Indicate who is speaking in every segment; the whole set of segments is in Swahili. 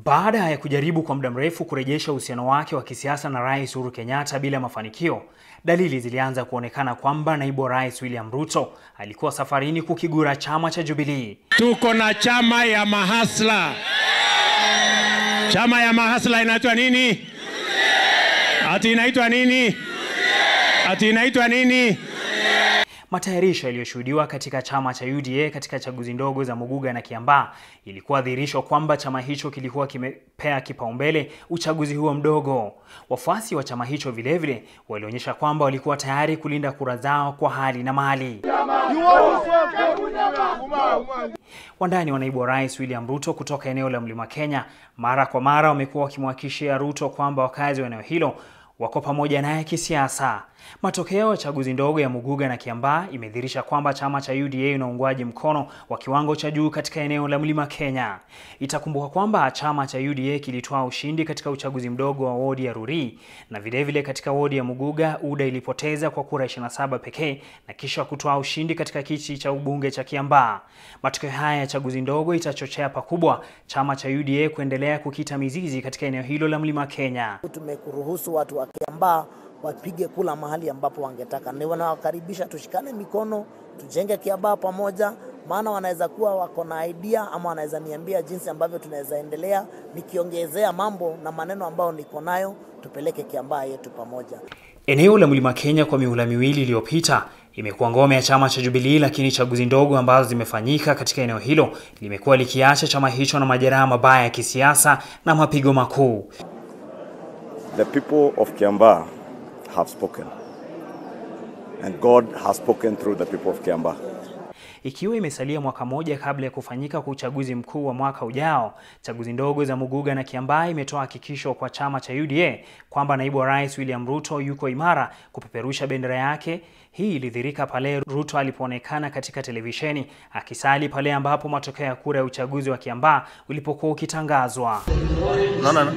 Speaker 1: Baada ya kujaribu kwa muda mrefu kurejesha uhusiano wake wa kisiasa na Rais Uhuru Kenyatta bila mafanikio, dalili zilianza kuonekana kwamba naibu wa rais William Ruto alikuwa safarini kukigura chama cha Jubilee.
Speaker 2: Tuko na chama ya mahasla. Chama ya mahasla inaitwa nini? Ati inaitwa nini? Ati inaitwa nini?
Speaker 1: Matayarisho yaliyoshuhudiwa katika chama cha UDA katika chaguzi ndogo za Muguga na Kiambaa ilikuwa dhihirisho kwamba chama hicho kilikuwa kimepea kipaumbele uchaguzi huo mdogo. Wafuasi wa chama hicho vilevile walionyesha kwamba walikuwa tayari kulinda kura zao kwa hali na mali. Wandani wa naibu wa rais William Ruto kutoka eneo la Mlima Kenya mara kwa mara wamekuwa wakimhakikishia Ruto kwamba wakazi wa eneo hilo wako pamoja naye kisiasa. Matokeo ya chaguzi ndogo ya Muguga na Kiambaa imedhihirisha kwamba chama cha UDA una uungwaji mkono wa kiwango cha juu katika eneo la Mlima Kenya. Itakumbuka kwamba chama cha UDA kilitoa ushindi katika uchaguzi mdogo wa wodi ya Ruri na vilevile vile katika wodi ya Muguga UDA ilipoteza kwa kura 27 pekee na kisha kutoa ushindi katika kiti cha ubunge cha Kiambaa. Matokeo haya ya chaguzi ndogo itachochea pakubwa chama cha UDA kuendelea kukita mizizi katika eneo hilo la Mlima Kenya.
Speaker 3: Tumekuruhusu watu wa Kiambaa wapige kula mahali ambapo wangetaka. Ni wanawakaribisha tushikane mikono, tujenge Kiambaa pamoja, maana wanaweza kuwa wako na idea ama wanaweza niambia jinsi ambavyo tunaweza endelea, nikiongezea mambo na maneno ambayo niko nayo, tupeleke Kiambaa yetu pamoja.
Speaker 1: Eneo la Mlima Kenya kwa mihula miwili iliyopita imekuwa ngome ya chama cha Jubilee, lakini chaguzi ndogo ambazo zimefanyika katika eneo hilo limekuwa likiacha chama hicho na majeraha mabaya ya kisiasa na mapigo makuu.
Speaker 4: The people of Kiambaa have spoken. And God has spoken through the people of Kiambaa.
Speaker 1: Ikiwa imesalia mwaka moja kabla ya kufanyika kwa uchaguzi mkuu wa mwaka ujao, chaguzi ndogo za Muguga na Kiambaa imetoa hakikisho kwa chama cha UDA kwamba naibu wa rais William Ruto yuko imara kupeperusha bendera yake. Hii ilidhirika pale Ruto alipoonekana katika televisheni akisali pale ambapo matokeo ya kura ya uchaguzi wa Kiambaa ulipokuwa ukitangazwa.
Speaker 4: No, no, no.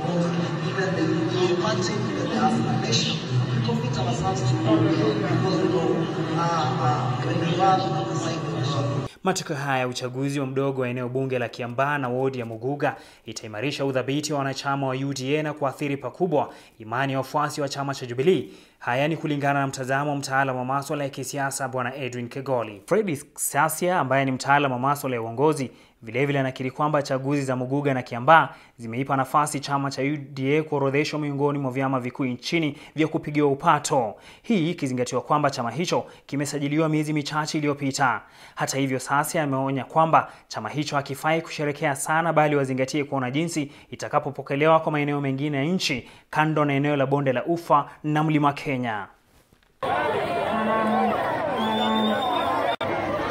Speaker 1: Matokeo haya ya uchaguzi wa mdogo wa eneo bunge la Kiambaa na wodi ya Muguga itaimarisha udhabiti wa wanachama wa UDA na kuathiri pakubwa imani ya wafuasi wa chama cha Jubilee. Haya ni kulingana na mtazamo wa mtaalamu wa masuala ya kisiasa Bwana Edwin Kegoli. Fred Sasia ambaye ni mtaalamu wa masuala ya uongozi vilevile anakiri kwamba chaguzi za Muguga na Kiambaa zimeipa nafasi chama cha UDA kuorodheshwa miongoni mwa vyama vikuu nchini vya kupigiwa upato, hii ikizingatiwa kwamba chama hicho kimesajiliwa miezi michache iliyopita. Hata hivyo, sasa ameonya kwamba chama hicho hakifai kusherekea sana, bali wazingatie kuona jinsi itakapopokelewa kwa maeneo mengine ya nchi kando na eneo la bonde la Ufa na Mlima Kenya.